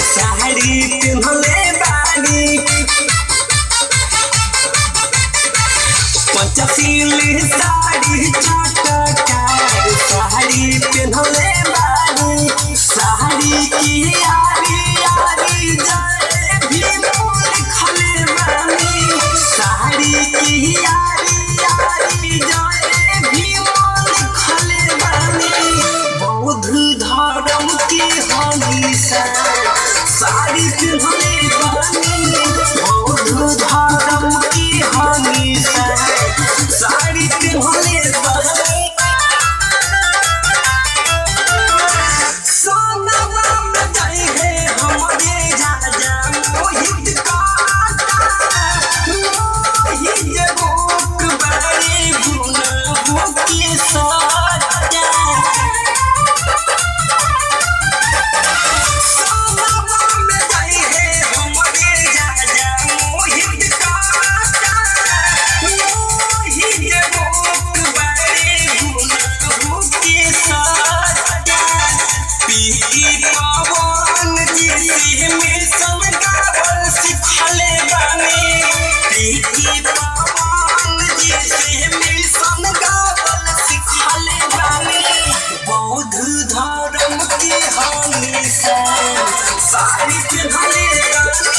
साड़ी पिन्हले बानी पंचशीली साड़ी चटकार साड़ी पिन्हले बानी साड़ी की यारी यारी जाए भी लिखले बानी साड़ी की यारी यारी जाए भी लिखले बानी बौद्ध धर्म के हनी साड़ी पिन्हले बानी बौद्ध धर्म के हनी साड़ी पिन्हले बानी सोनवा में जाए है हमरे राजा मोहित काका मोहित भूख बड़े गुना भूखी सजा सोनवा में जाए है हमरे राजा मोहित काका मोहित भूख बड़े गुना भूखी सजा पीकी पवन जी से मिशन गावल सिखले बानी पीकी पवन जी से मिशन गावल सिखले बानी बौद्ध धर्म के हनी से साड़ी पिन्हले बानी